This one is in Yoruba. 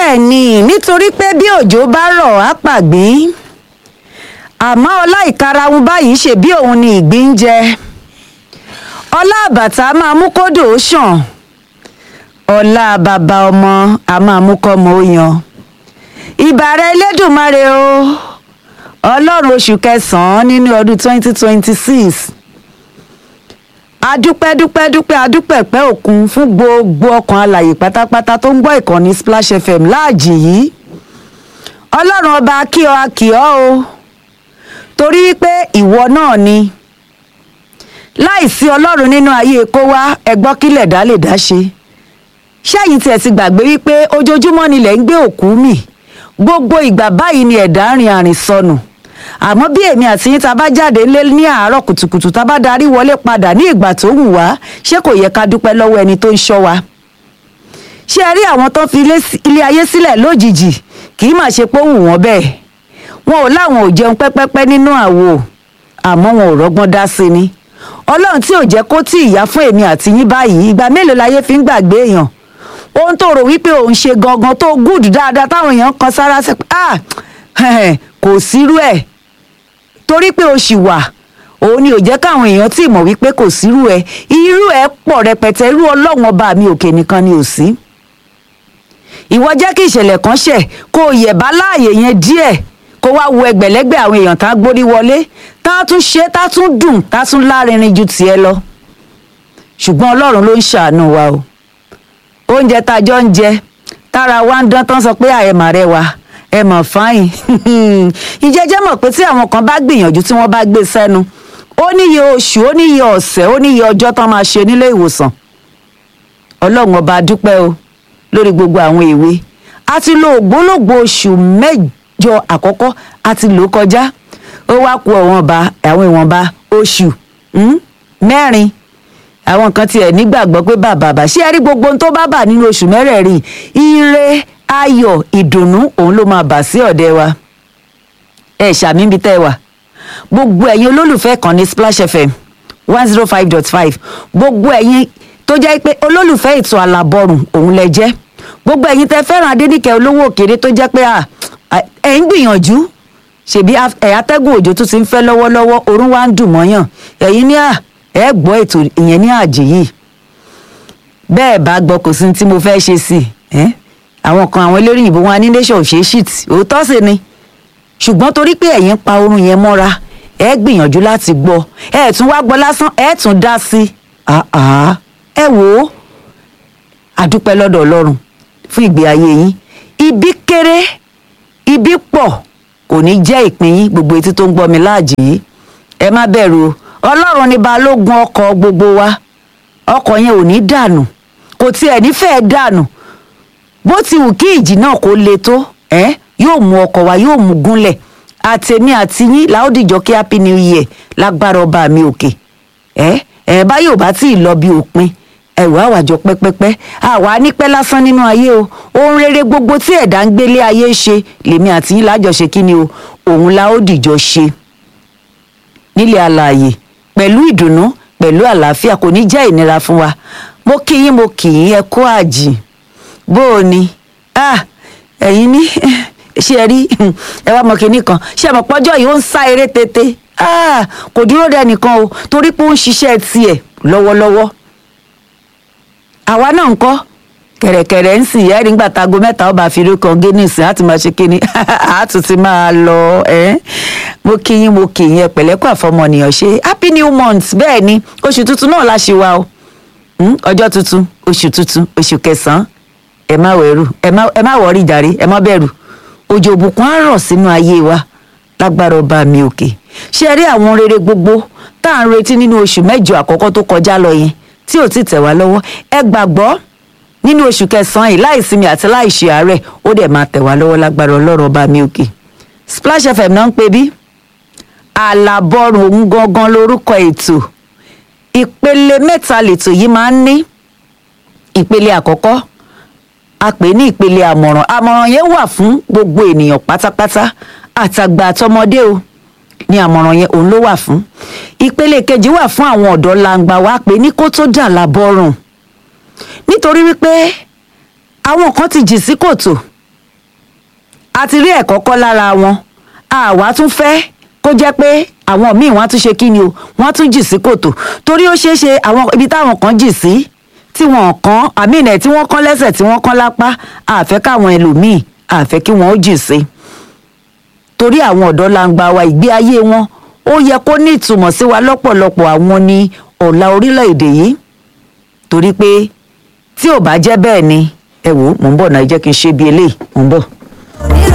bẹ́ẹ̀ ni nítorí pé bí òjò bá rọ̀ á pàgbín àmọ́ ọlá ìkarahun báyìí ṣe bí òun ni ìgbín ń jẹ ọlá àbàtà máa mú kódò ó ṣàn ọlá bàbá ọmọ a máa mú kọ́mọ ó yan ìbàrẹ̀ elédùnmarè o ọlọ́run oṣù kẹsàn-án nínú ọdún twenty twenty six adúpẹ́ dúpẹ́ dúpẹ́ adúpẹ́ pẹ́ òkun fún gbogbo ọkàn alàyè pátápátá tó ń gbọ́ ìkànnì splash fm láàjì yìí ọlọ́run ọba akíọ́ akíọ́ o torí pé ìwọ náà ni láìsí ọlọ́run nínú ayé kó wá ẹgbọ́ kílẹ̀ dá lè dá ṣe ṣẹ́yìn tí ẹ ti gbàgbé wípé ojoojúmọ́ nílẹ̀ ń gbé òkú mì gbogbo ìgbà báyìí ni ẹ̀dá rìn àrìn sọnù àmọ́ bí èmi àti yín ta bá jáde ńlé ní àárọ̀ kùtùkùtù ta bá darí wọlé padà ní ìgbà tó wù wá ṣé kò yẹ ká dúpẹ́ lọ́wọ́ ẹni tó ń ṣọ́ wa ṣé ẹ rí àwọn tó fi ilé ayé sílẹ̀ lójijì kì í mà ṣe pé ó wù wọ́n bẹ́ẹ̀ wọn ò láwọn ò jẹun pẹ́pẹ́pẹ́ nínú àwo àmọ́ wọn ò rọ́gbọ́n dá sí ni ọlọ́run tí ò jẹ́ kó tí ìyá fún èmi àti yín báyìí ìgbà mélòó láyé fi ń gbàgbé èèyàn ohun tó rò wípé òun ṣe gangan tó gùd dáadáa táwọn èèyàn kan sára sí ah kò sírú ẹ̀ torí pé o ṣì wà òun ni ò jẹ́ káwọn èèyàn tí mọ̀ wípé kò sírú ẹ̀ irú ẹ̀ pọ̀ rẹpẹtẹ irú ọlọ́run ọba mi òkè nìkan ni ò sí ìwọ jẹ́ kí ìṣẹ̀lẹ̀ kan ṣẹ̀ kó o yẹ̀bá láàyè yẹn díẹ̀ kó wá wo ẹgbẹ̀lẹ́gbẹ̀ àwọn èèyàn tá a gbórí wọlé tá a tún ṣe tá a tún dùn tá a tún lárinrin ju tiẹ̀ lọ ṣùgbọ́n ọlọ́run ló ń ṣàánú wa o oúnjẹ tá a jọ ń jẹ tára wa ń dán tán sọ pé àẹ̀mà rẹ wà ẹ mọ̀ fáyìn ìjẹ́jẹ́ mọ̀ pé tí àwọn kan bá gbìyànjú tí wọ́n bá gbé sẹ́nu ó níye oṣù ó níye ọ̀sẹ̀ ó níye ọjọ́ tán máa ṣe nílé ìwòsàn ọlọ́run ọba dúpẹ́ o lórí gbogbo àwọn èwe a ti lo ògbólógbò oṣù mẹ́jọ àkọ́kọ́ a ti lò kọjá ó wá ku ọ̀wọ́nba àwọn ìwọ̀nba oṣù mẹ́rin àwọn kan tiẹ̀ nígbàgbọ́ pé bàbá bá ṣé ẹ rí gbogbo ohun tó bá bà nínú oṣù mẹ́rẹ̀ẹ̀rin ire ayọ̀ ìdùnnú òun ló máa bà sí ọ̀dẹ wa ẹ ṣàmì ibi tẹ́ ẹ wà gbogbo ẹ̀yin olólùfẹ́ kan ní splash fm one zero five dot five gbogbo ẹ̀yin tó jẹ́ pé olólùfẹ́ ètò àlàbọ̀rùn òun lẹ jẹ́ gbogbo ẹ̀yin tẹ́ fẹ́ràn adéníkẹ́ olówó òkèrè tó jẹ́ pé ẹ̀ ń gbìyànjú ṣèbí ẹ̀ atẹ́gùn òjò tó ti ń fẹ́ lọ́wọ́lọ́wọ́ orún wa ń dùn mọ́yàn ẹ̀yin ní à ẹ̀ gbọ́ ètò ìyẹn ní àjì yìí bẹ́ẹ̀ bá gbọ́ kò sí ní tí mo fẹ́ ṣe sí i àwọn kan àwọn eléré ìbò wọn ní nation ṣe shit òótọ́ sì ni ṣùgbọ́n torí pé ẹ̀yin pa oorun yẹn mọ́ra ẹ gbìyànjú láti gbọ́ ẹ tún wá gbọ́ lásán ẹ tún dá sí ẹ wò ó àdúpẹ́ lọ́dọ̀ ọlọ́run fún ìgbé ayé yín ibi kéré ibi pọ̀ kò ní jẹ́ ìpín yín gbogbo etí tó ń gbọ́ mi láàjì yìí ẹ má bẹ̀rù o ọlọ́run ni balógun ọkọ̀ gbogbo wa ọkọ̀ yẹn ò ní dànù kò tiẹ̀ nífẹ̀ẹ́ dànù bó ti wù kí ìjì náà kó le tó ẹ yóò mú ọkọ̀ wa yóò mú gúnlẹ̀ àtẹ̀mí àti yín láódìjọ́ kí happy new year lágbára ọba mi òkè ẹ ẹ báyọ̀ bá tí ì lọ bí òpin ẹ̀wọ̀ àwàjọ pẹ́pẹ́pẹ́ àwa nípẹ́ lásán nínú ayé o ohun rere gbogbo tí ẹ̀dá ń gbélé ayé ṣe lèmi àti yín lájọṣe kí ni o òun láódìjọ́ ṣe nílẹ̀ alààyè pẹ̀lú ìdùnnú pẹ̀lú àlàáfíà kò ní jẹ́ ìnira fún wa mo kí yín mo kì í ẹ kú àjì bó o ní ẹ̀yin ní ṣé ẹ rí ẹ wá mọ kinní kan ṣé ẹ mọ̀ pọ́jọ́ yìí ó ń sá eré tètè kò dúró dẹ nìkan o torí pé ó ń ṣiṣẹ́ tiẹ̀ lọ́wọ́lọ́wọ́ àwa náà ń kọ́ kẹ̀rẹ̀kẹ̀rẹ̀ ń sìn ẹ́ nígbà tago mẹ́ta ọba àfihàn kan guinness á ti máa ṣe kinní á tún ti máa lọ ẹ́ mo kí yín mo kì í yẹn pẹ̀lẹ́kọ̀ àfọmọnìyàn ṣe happy new month bẹ́ẹ̀ ni oṣù tuntun náà la ṣe wa o ọjọ́ tuntun oṣù tuntun oṣù kẹsàn-án ẹ má wẹ̀rù ẹ má wọrí jàre ẹ má bẹ̀rù òjò òbùkún á rọ̀ sínú ayé wa lágbára ọba mi òkè ṣé ẹ rí àwọn rere gbogbo tá à ń retí nínú oṣù mẹ́jọ àkọ́kọ́ tó kọjá lọ yẹn tí ò ti tẹ̀ wá lọ́wọ́ ẹ gbàgbọ́ nínú oṣù kẹsàn-án yìí láì sinmi àti láì ṣe àárẹ̀ ó dẹ̀ máa tẹ̀ wá lọ́wọ́ lágbára ọlọ́run ọba mi òkè Splash FM náà ń pè bí àlàbọ̀rùn òun gangan lórúkọ ètò ìpele mẹ́ta lètò yìí máa ń ní ìpele àkọ́kọ́ a pè ní ìpele àmọ̀ràn àmọ̀ràn yẹn wà fún gbogbo ènìyàn pátápátá àtàgbà àtọmọdé o ní àmọ̀ràn yẹn òun ló wà fún ìpele kejì wà fún àwọn ọ̀dọ́ langba wa pé ní kó tó dà lábọ́rùn nítorí wípé àwọn kan ti jì sí kòtò a ti rí ẹ̀kọ́ kọ́ lára wọn àwa tún fẹ́ kó jẹ́ pé àwọn míì wọ́n á tún ṣe kí ni o wọ́n á tún jì sí kòtò torí ó ṣeé ṣe àwọn ibi táwọn kan jì sí tí wọ́n kàn àmì ìnẹ̀ tí wọ́n kàn lẹ́sẹ̀ tí wọ́n kàn lápá àfẹ́ káwọn ẹlòmíì àfẹ́ kí wọ́n ó jì sí torí àwọn ọ̀dọ́ langba wa ìgbé ayé wọn ó yẹ kó ní ìtumọ̀ sí wa lọ́pọ̀lọpọ̀ àwọn ní ọ̀la orílẹ̀-èdè yìí torí pé tí ò bá jẹ́ bẹ́ẹ̀ ni ẹ wò ó mò ń bọ̀ náà ẹ jẹ́ kí n ṣe bí eléyìí mò ń bọ̀. onílò